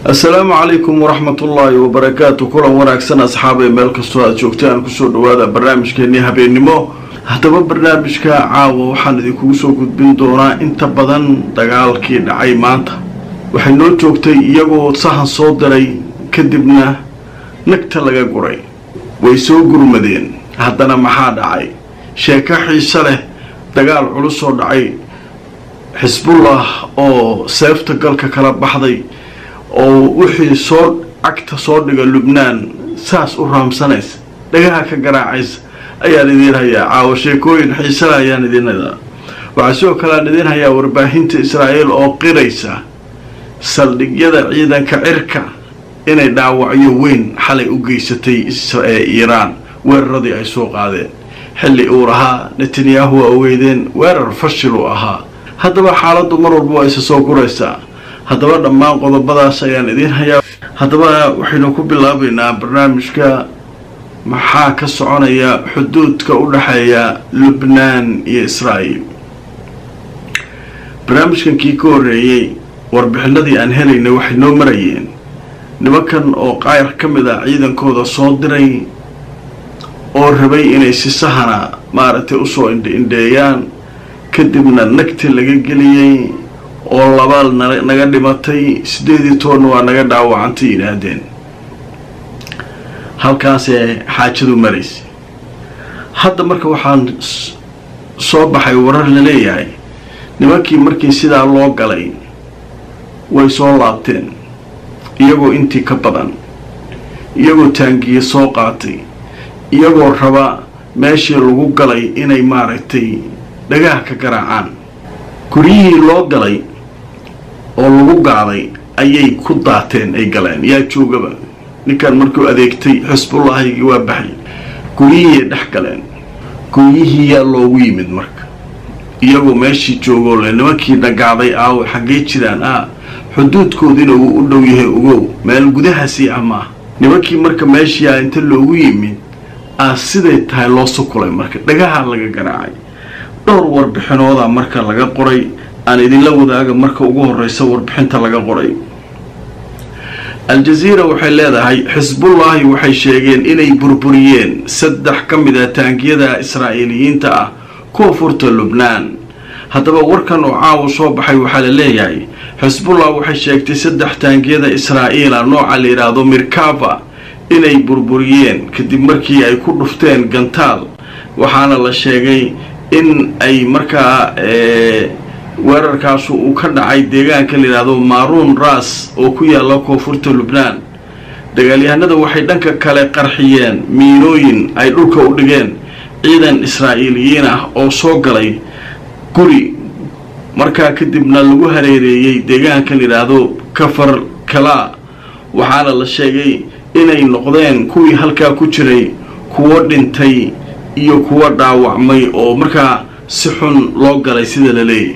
assalaamu calaykum waraxmatullaahi wabarakaatu kulan wanaagsan asxaabay meel kastoo aad joogtaan kusoo dhawaada barnaamijkeenii habeennimo haddaba barnaamijka caawa waxaan idinkugu soo gudbin doonaa inta badan dagaalkii dhacay maanta waxay noo joogtay iyagoo sahan soo diray kadibna nagta laga guray way soo gurmadeen haddana maxaa dhacay sheeko xiise leh dagaal culus oo dhacay xisbullah oo seefta galka kala baxday oo wixii soo cagta soo dhiga lubnaan saas u raamsanaysa dhagaha ka garaacaysa ayaan idiin hayaa caawo sheekooyin xiisala ayaan idiin hayaa waxaa sidoo kale aan idiin hayaa warbaahinta israa'iil oo qiraysa saldhigyada ciidanka cirka inay dhaawacyo weyn xalay u geysatay iiraan weeraradii ay soo qaadeen xilli uu lahaa netanyahu waa ogeydeen weerar fashil uu ahaa haddaba xaaladdu mar walba waa isa soo guraysaa haddaba dhammaan qodobadaas ayaan idiin hayaa haddaba waxaynu ku bilaabaynaa barnaamijka maxaa ka soconaya xuduudka u dhexeeya lubnaan iyo israa'iil barnaamijkan kii ka horreeyey warbixinadii aan helaynay waxay noo marayeen nimankan oo qaayar ka mid ah ciidankooda soo diray oo rabay inay si sahana maaragtay usoo indhi-indheeyaan kadibna nagti laga geliyey oo labaal naga dhimatay siddeed iyo tobanna waa naga dhaawacantay yidhaahdeen halkaasee xaajadu maraysay hadda marka waxaan soo baxay warar la leeyahay nimankii markii sidaa loo galay way soo laabteen iyagoo intii ka badan iyagoo taangiye soo qaatay iyagoo raba meeshii lagu galay inay maaragtay dhagaha ka garaacaan guryihii loo galay oo lagu gaaday ayay ku daateen ay galeen yaa joogaba ninkan markuu adeegtay xisbullahigii waa baxay guryihii dhex galeen guryihii yaa loogu yimid marka iyagoo meeshii joogoo le nimankii dhagaaday aawo xaggee jiraan ah xuduudkoodiina uu u dhow yahay ogow meel gudahaasii ah maaha nimankii marka meeshiiaa inta loogu yimid aa siday tahay loo sukulay marka dhagaha laga garaacay dhowr warbixinooda marka laga qoray aan idinla wadaaga marka ugu horeysa warbixinta laga qoray al-jaziira waxay leedahay xisbullaahi waxay sheegeen inay burburiyeen saddex ka mid a taangiyada israa'iiliyiinta ah koonfurta lubnaan haddaba warkan oo caawa soo baxay waxaa la leeyahay xisbullah waxay sheegtay saddex taangiyada israa'iila nooca la yidhaahdo mirkava inay burburiyeen kadib markii ay ku dhufteen gantaal waxaana la sheegay in ay markaa weerarkaasu uu ka dhacay deegaanka la yidhaahdo maaruun ras oo ku yaalla koonfurta lubnaan dagaalyahanada waxay dhanka kale qarxiyeen miinooyin ay dhulka u dhigeen ciidan israa'iiliyiin ah oo soo galay guri markaa kadibna lagu hareereeyey deegaanka la yidhaahdo kafar kalaa waxaana la sheegay inay noqdeen kuwii halkaa ku jiray kuwo dhintay iyo kuwo dhaawacmay oo markaa si xun loo galay sida la leeyahy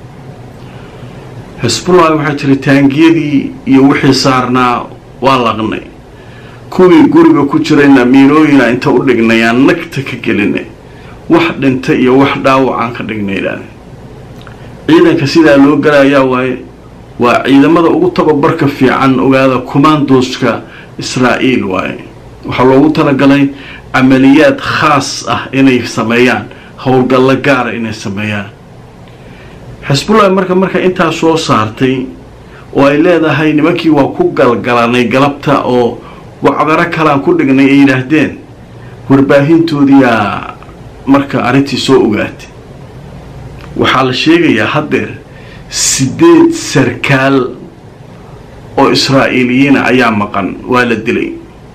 xisbullahi waxay tiri taangiyadii iyo wixii saarnaa waa laqnay kuwii guriga ku jirayna miinooyina inta u dhignay aan nagta ka gelinay wax dhinta iyo wax dhaawacaan ka dhignay idhaah ciidanka sidaa loo galayaa waaye waa ciidamada ugu tababarka fiican ogaada commandoska israa'iil waaye waxaa loogu talagalay camaliyaad khaas ah inay sameeyaan howlgallo gaara inay sameeyaan xisbullahi marka marka intaa soo saartay oo ay leedahay nimankii waa ku galgalanay galabta oo wacdaro kalaan ku dhignay ay yidhaahdeen warbaahintoodiyaa marka arrintii soo ogaatay waxaa la sheegayaa haddeer siddeed sarkaal oo israa'iiliyiina ayaa maqan waa la dilay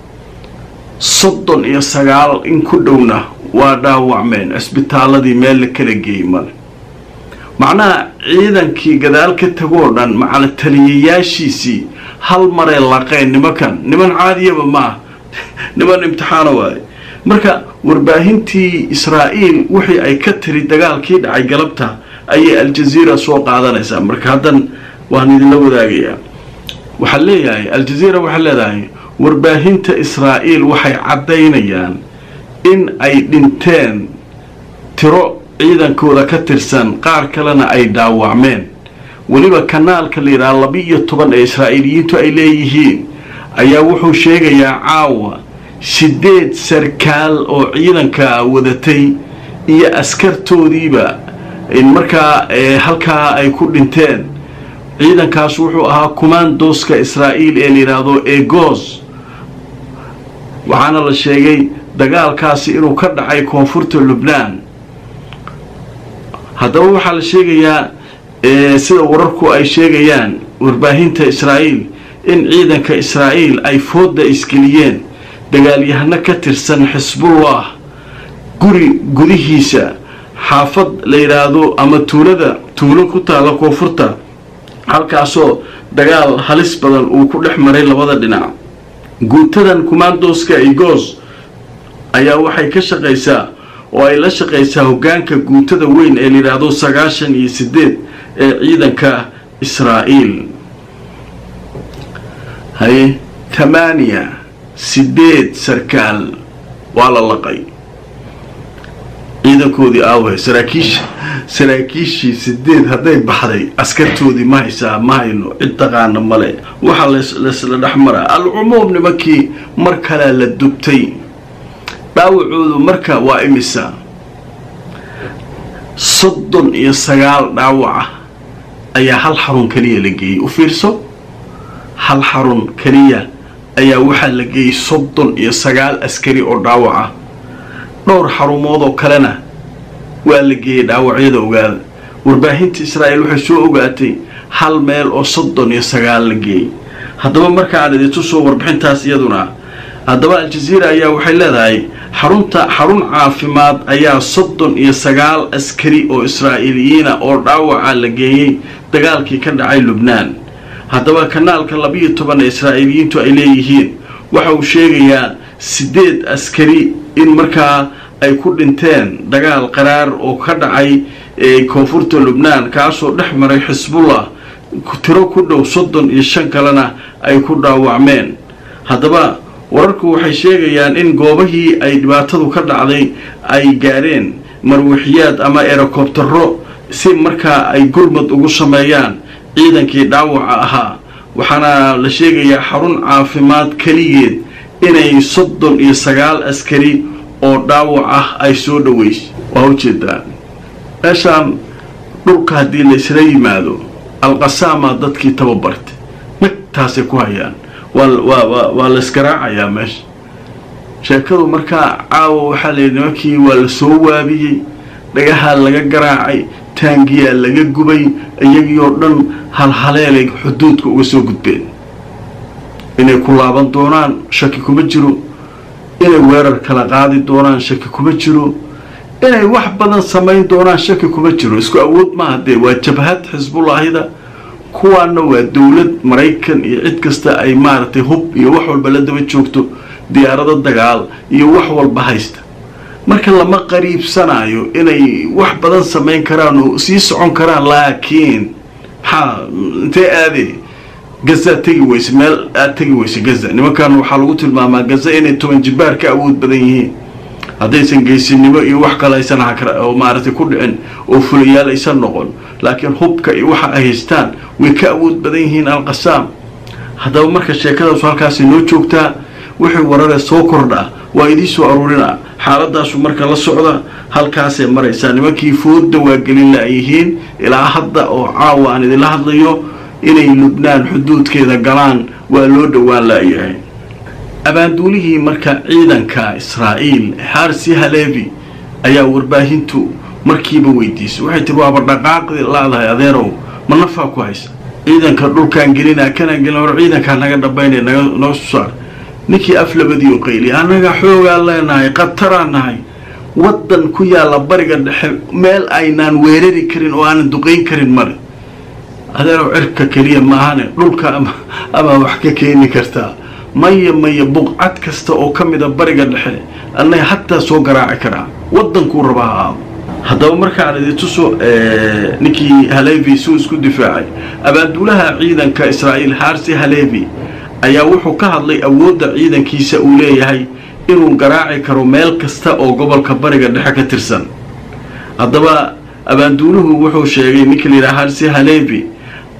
soddon iyo sagaal in ku dhowna waa dhaawacmeen cisbitaaladii meel la kala geeyey male macnaha ciidankii gadaal ka tagoo dhan macala taliyayaashiisii hal maree laqeen nimankan niman caadiyaba ma ah niman imtixaano waaye marka warbaahintii israa'iil wixii ay ka tiri dagaalkii dhacay galabta ayay al-jaziira soo qaadanaysaa marka haddan waan idinla wadaagayaa waxaa leeyahay al-jaziira waxay leedahay warbaahinta israa'iil waxay caddaynayaan in ay dhinteen tiro ciidankooda ka tirsan qaar kalena ay dhaawacmeen weliba kanaalka la yidhaha laba-iyo toban ee israa'iiliyiintu ay leeyihiin ayaa wuxuu sheegayaa caawa sideed sarkaal oo ciidanka wadatay iyo askartoodiiba markaa halkaa ay ku dhinteen ciidankaas wuxuu ahaa commandoska israa'iil ee la yidhaahdo egos waxaana la sheegay dagaalkaasi inuu ka dhacay koonfurta lubnaan haddaba waxaa la sheegayaa sida wararku ay sheegayaan warbaahinta israa'iil in ciidanka israa'iil ay fooda isgeliyeen dagaalyahano ka tirsan xisbullah guri gudihiisa xaafad la yidhaahdo ama tuulada tuulo ku taalla koonfurta halkaasoo dagaal halis badan uu ku dhex maray labada dhinac guutadan commandoska igos ayaa waxay ka shaqaysaa oo ay la shaqaysaa hoggaanka guutada weyn ee la yidhaahdo sagaashan iyo sideed ee ciidanka israa'iil haye tamaaniya sideed sarkaal waa la laqay ciidankoodii aawahe saraakiisha saraakiishii sideed hadday baxday askartoodii ma haysaa ma hayno cid taqaana male waxaa laysla dhex maraa alcumuum nimankii mar kalea la dubtay dhaawacoodu marka waa imisa soddon iyo sagaal dhaawaca ayaa hal xarun keliya la geeyey u fiirso hal xarun keliya ayaa waxaa la geeyey soddon iyo sagaal askari oo dhaawaca dhowr xarumood oo kalena waa la geeyey dhaawacyada ogaada warbaahinta israa'iil waxay soo ogaatay hal meel oo soddon iyo sagaal la geeyey haddaba marka aan idintu soo warbixintaas iyaduna haddaba al-jaziira ayaa waxay leedahay xarunta xarun caafimaad ayaa soddon iyo sagaal askari oo israa'iiliyiina oo dhaawaca la geeyey dagaalkii ka dhacay lubnaan haddaba kanaalka labiyo toban ee israa'iiliyiintu ay leeyihiin waxa uu sheegayaa sideed askari in markaa ay ku dhinteen dagaal qaraar oo ka dhacay koonfurta lubnaan kaasoo dhex maray xisbullah tiro ku dhow soddon iyo shan kalena ay ku dhaawacmeen haddaba wararku waxay sheegayaan in goobahii ay dhibaatadu ka dhacday ay gaadheen marwixiyaad ama erokobtaro si markaa ay gurmad ugu sameeyaan ciidankii dhaawaca ahaa waxaana la sheegayaa xarun caafimaad keligeed inay soddon iyo sagaal askari oo dhaawac ah ay soo dhaweysay waa ujeedaa meeshaan dhulka haddii laysla yimaado alqasaama dadkii tababartay magtaasay ku hayaan waa laysgaraacayaa meesha sheekadu markaa caawa waxaa layidhi nimankii waa la soo waabiyey dhagahaa laga garaacay taangiyaa laga gubay iyagii oo dhan halhaleelay xuduudka uga soo gudbeen inay ku laaban doonaan shaki kuma jiro inay weerar kala qaadi doonaan shaki kuma jiro inay wax badan samayn doonaan shaki kuma jiro isku awood maaha dee waa jabhad xisbullaahida kuwaana waa dowlad maraykan iyo cid kasta ay maaragtay hub iyo wax walba la daba joogto diyaarado dagaal iyo wax walba haysta marka lama qariibsanayo inay wax badan samayn karaan oo sii socon karaan laakiin maxaa intee aade gaza tegi weyse meel aad tegi weyse gaza nimankan waxaa lagu tilmaamaa gaza inay toban jibaar ka awood badan yihiin haddaysan geysinimo iyo wax kale aysan oo maaragtay ku dhicin oo fulayaal aysan noqon laakiin hubka iyo waxa ay haystaan way ka awood badan yihiin alqasaam haddaba marka sheekadaasu halkaasi noo joogtaa wixii warare soo kordha waa idiin soo aruurina xaaladaasu marka la socda halkaasay maraysaa nimankii fooda waa gelin la-yihiin ilaa hadda oo caawa aan idinla hadlayo inay lubnaan xuduudkeeda galaan waa loo dhowaan la-yahay abaanduulihii marka ciidanka israa'iil harsi halevi ayaa warbaahintu markiiba weydiisay waxay tiri waaba dhaqaaqdi laadahay adeerow ma nafaa ku haysa ciidanka dhulkaan gelinaa kanaan gelin hor ciidankaa naga dhabaynay naga noo saar ninkii af labadiio qayli annaga xoogaa leenahay qataraan nahay waddan ku yaalla bariga dhexe meel aynaan weerari karin oo aanan duqayn karin male adeerow cirka keliya maahane dhulka ama ama wax ka keeni kartaa maya maya buqcad kasta oo ka mida bariga dhexe annaga hataa soo garaaci karaa waddankuu rabaa ha aado haddaba markaan idintuso ninkii halevi suu isku difaacay abaanduulaha ciidanka israa'iil harsi halevi ayaa wuxuu ka hadlay awoodda ciidankiisa uu leeyahay inuu garaaci karo meel kasta oo gobolka bariga dhexe ka tirsan haddaba abaanduuluhu wuxuu sheegay ninka la yidhaha harsi halevi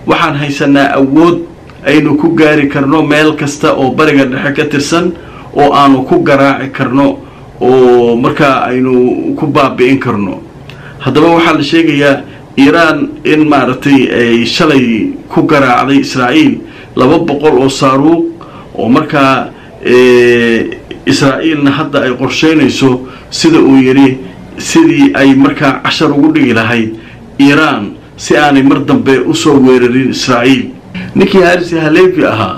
waxaan haysanaa awood aynu ku gaari karno meel kasta oo bariga dhexe ka tirsan oo aanu ku garaaci karno oo markaa aynu ku baabi'in karno haddaba waxaa la sheegayaa iiraan in maaragtay ay shalay ku garaacday israa'iil laba boqol oo saaruuq oo markaa israa'iilna hadda ay qorsheynayso sida uu yidhi sidii ay markaa cashar ugu dhigi lahayd iiraan si aanay mar dambe usoo weerarin israa'iil ninkii harisi haleefi ahaa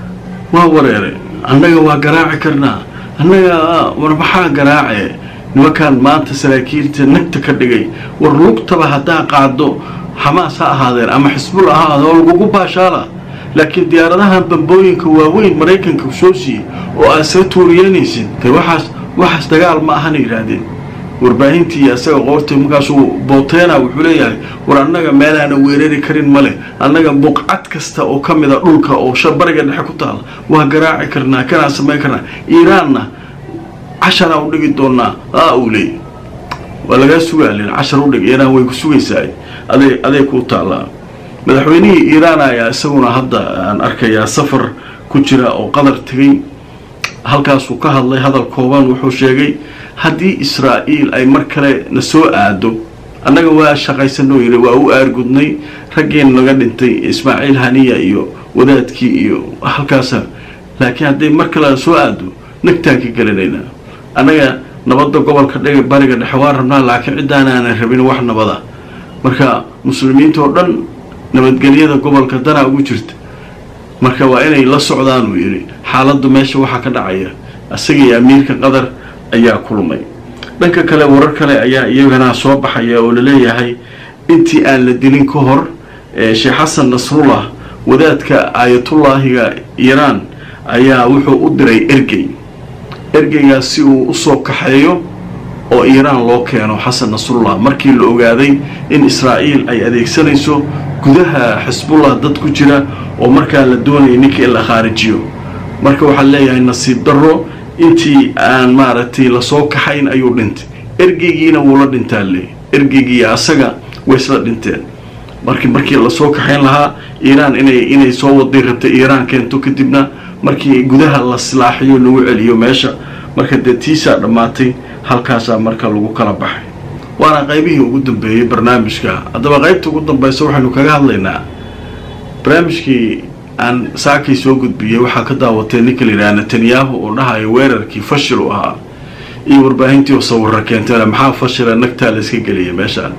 waa wareere annaga waa garaaci karnaa annaga war maxaa garaace nimankaan maanta saraakiilta nagta ka dhigay war lugtaba haddaa qaado xamaas ha ahaadeen ama xisbul ha ahaadeen oo lagugu baashaala laakiin diyaaradahan bambooyinka waaweyn maraykanka soo siiyey oo aad soo tuuriyeynaysid de waxaas waxaas dagaal ma ahana yidhaahdeen warbaahintii isaga qoorta markaasuu booteena wuxuu leeyahay war annaga meelaana weerari karin male annaga buqcad kasta oo ka mida dhulka oo bariga dhexe ku taala waa garaaci karnaa kanaa samayn karnaa iiraanna casharaa u dhigi doonaa aa uu leeyay waa lagaa sugaalin cashar udhig iiraan way ku sugaysaa aday aday kuu taallaa madaxweynihii iiraan ayaa isaguna hadda aan arkayaa safar ku jira oo qadar tegay halkaasuu ka hadlay hadal kooban wuxuu sheegay haddii israa'iil ay mar kale na soo aado annaga waa shaqaysanoo yidhi waa u aargudnay raggeena naga dhintay ismaaciil haniya iyo wadaadkii iyo halkaasa laakiin hadday mar kale na soo aado nagtaan ka gelinaynaa annaga nabadda gobolka dhega bariga dhexe waan rabnaa laakiin ciddaanaanan rabin wax nabada marka muslimiinta oo dhan nabadgelyada gobolka danaa ugu jirta marka waa inay la socdaan uu yidhi xaaladdu meesha waxaa ka dhacaya isaga iyo amiirka qatar ayaa kulmay dhanka kale warar kale ayaa iyagana soo baxaya oo laleeyahay intii aan la dilin ka hor sheekh xasan nasrullah wadaadka aayatullaahiga iiraan ayaa wuxuu u diray ergey ergeygaas si uu usoo kaxeeyo oo iiraan loo keeno xasan nasrullah markii la ogaaday in israa'iil ay adeegsanayso gudaha xisbullah dad ku jira oo markaa la doonaya ninka in la khaarijiyo marka waxaa leeyahay nasiib darro intii aan maaragtay lasoo kaxayn ayuu dhintay ergeygiina wuu la dhintaa le ergeygii asaga way isla dhinteen marki markii lasoo kaxayn lahaa iiraan inay inay soo waday rabtay iiraan keento kadibna markii gudaha la silaaxiyo lagu celiyo meesha marka dee tiisaa dhammaatay halkaasaa marka lagu kala baxay waana qaybihii ugu dambeeyey barnaamijka haddaba qaybta ugu dambaysa waxaynu kaga hadlaynaa barnaamijkii aan saakay soo gudbiyey waxaa ka daawatay ninka la yidhaha netanyahu oo dhahayo weerarkii fashil u ahaa iyo warbaahintii oo sawirra keentayna maxaa fashila nagtaa la iska geliyay meeshaan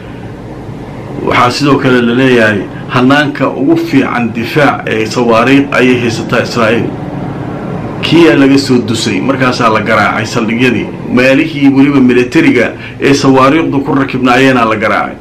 waxaa sidoo kale la leeyahay hanaanka ugu fiican difaac ee sawaariiq ayay haysataa israa'iil kiyaa laga soo dusay markaasaa la garaacay saldhigyadii meelihii weliba militariga ee sawaariiqdu ku rakibnaayeenaa la garaacay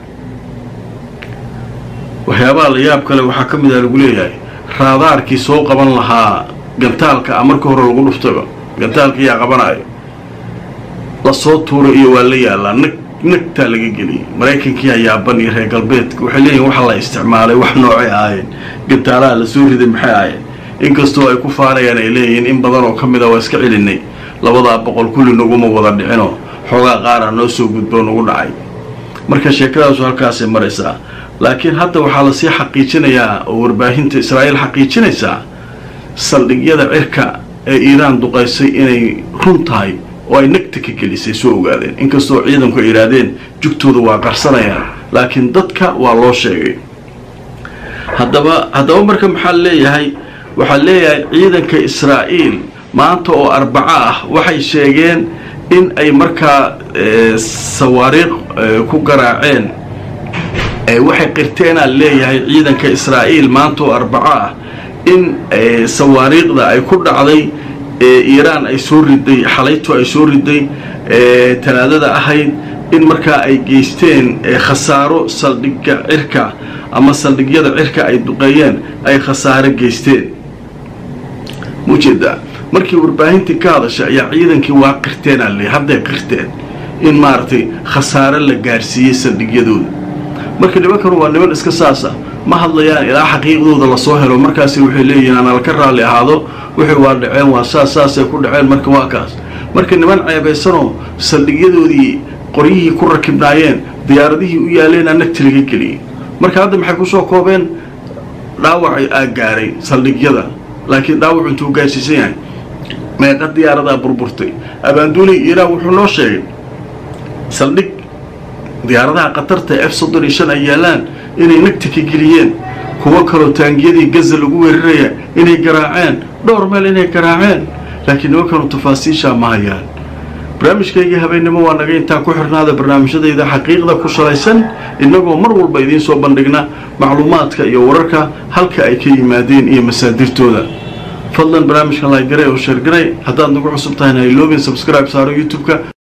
waxyaabaha la yaab kale waxaa ka mid a lagu leeyahay raadaarkii soo qaban lahaa gantaalka a marka hore lagu dhuftaba gantaalka yaa qabanayo lasoo tuuray iyo waa la yaalaa nag nagtaa laga geliyay maraykankiiyaa yaaban iyo reer galbeedka waxay leeyihin waxa la isticmaalay wax noocay ahaayeen gantaalaha lasoo riday maxay ahaayeen inkastoo ay ku faanayaan ay leeyihiin in badan oo ka mid a waa iska celinay labadaa boqol kulli naguma wada dhicinoo xoogaa qaara noo soo gudboo nagu dhacay marka sheekadaasu halkaasay maraysaa laakiin hadda waxaa lasii xaqiijinayaa oo warbaahinta israa'iil xaqiijinaysaa saldhigyada cirka ee iiraan duqaysay inay run tahay oo ay nagta ka gelisay soo ogaadeen inkastoo ciidanku ay yidhaahdeen jugtooda waa qarsanayaan laakiin dadka waa loo sheegay haddaba haddaba marka maxaa leeyahay waxaa leeyahay ciidanka israa'iil maanta oo arbaco ah waxay sheegeen in ay markaa sawaariiq ku garaaceen waxay qirteenaa leeyahay ciidanka israa'iil maanta oo arbaco ah in sawaariiqda ay ku dhacday iiraan ay soo riday xalayto ay soo riday talaadada ahayd in markaa ay geysteen khasaaro saldhigga cirka ama saldhigyada cirka ay duqeeyeen ay khasaaro geysteen mujeedaa markii warbaahintii ka hadashay ayaa ciidankii waa qirteenaa le hadday qirteen in maaragtay khasaaro la gaarsiiyey saldhigyadooda marka nimankanu waa niman iska saasa ma hadlayaan ilaa xaqiiqdooda lasoo helo markaasi waxay leeyihiin aan alka raalli ahaado wixii waa dhaceen waa saas saasay ku dhaceen marka waa kaas marka niman ceebaysanoo saldhigyadoodii qoryihii ku rakibnaayeen diyaaradihii u yaaleenaa nagti laga geliyey marka hadda maxay kusoo koobeen dhaawacay aa gaaray saldhigyada laakiin dhaawacu intuu gaarsiisan yahay meeqa diyaaradaa burburtay abaanduuley iiraan wuxuu noo sheegay saldhig diyaaradaha qatarta f soddon iyo shan ay yaalaan inay nagta ka geliyeen kuwo kaloo taangiyadii gaza lagu weeraraya inay garaaceen dhowr meel inay garaaceen laakiin nimankanu tafaasiishaa ma hayaan barnaamijkaygii habeennimo waa naga intaa ku xirnaada barnaamijyadayda xaqiiqda ku salaysan innagoo mar walba idiin soo bandhigna macluumaadka iyo wararka halka ay ka yimaadeen iyo masaadirtooda fadlan barnaamijkan laagaray oo sheergaray haddaad nagu cusub tahayna hayloobin subscribe saaro youtube-ka